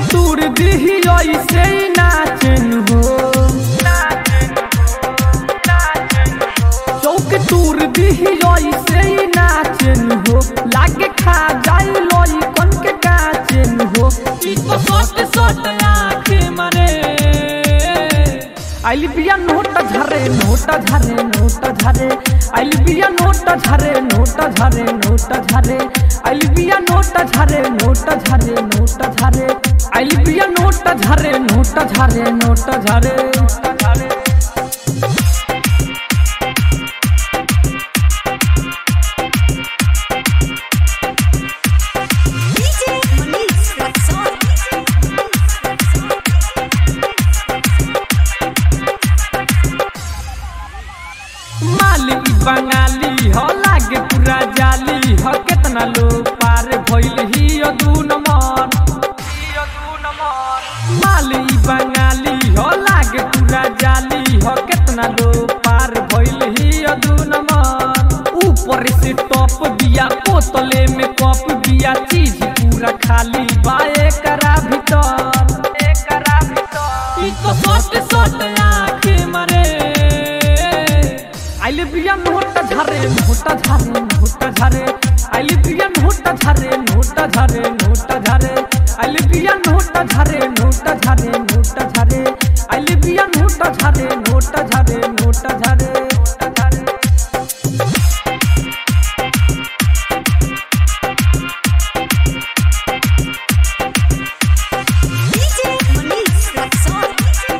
तूर दिही ऐसे ही नाचन हो चौक तूर दिही ऐसे ही नाचन हो लागे खा जाई लोई कन के गाचन हो ई तो सोट सोट आँख मारे आइल बिया नोट झरे नोट झरे नोट झरे आइल बिया नोट झरे नोट झरे नोट झरे आइल बिया नोट झरे नोट झरे नोट झरे आइल बिया नोट झरे नोट झरे नोट झरे DJ Manish Raxon. माली बंगाली हो लागे पूरा जाली हो केतना लोग पार भइल ही दू नंबर माली बंगाली हो लागे पूरा जाली हो केतना लोग पार भइल ही दू नंबर ऊपर से टॉप दिया बोतले में कप दिया चीज पूरा खाली बाए करा भीतर एकरा भीतर ई तो सोट सोट आँख मारे आइल बिया नोट झरे नोट झरे नोट झरे आइल बिया नोट झरे नोट झरे नोट झरे आइल बिया नोट झरे नोट झरे नोट झरे आइल बिया नोट झरे नोट झरे नोट झरे नोट झरे DJ Manish Raxon.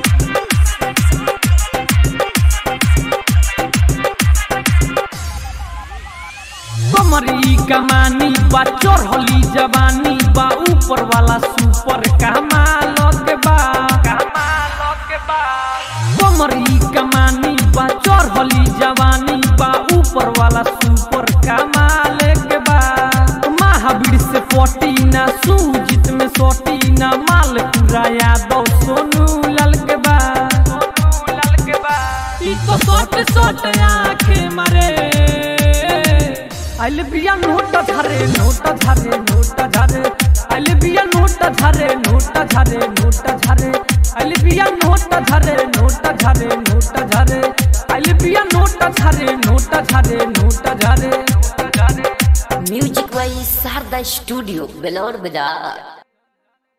कमरी कमानी बा चढ़ली जवानी बा ऊपर वाला सुपर कमाल के बा कमाल के बा कमरी कमानी बा चढ़ली जवानी बा ऊपर वाला सुपर कमाल के बा महावीर से पटी ना सूजित में सोटी ना माल पूरा यादव सोनू लाल के बा सोनू लाल के बा ई तो सोट सोट आँखें मारे आइल बिया नोट झरे नोट झरे नोट झरे आइल बिया नोट झरे नोट झरे नोट झरे आइल बिया नोट झरे नोट झरे नोट झरे आइल बिया नोट झरे नोट झरे नोट झरे नोट झरे music by Sharda studio Belaur बाजार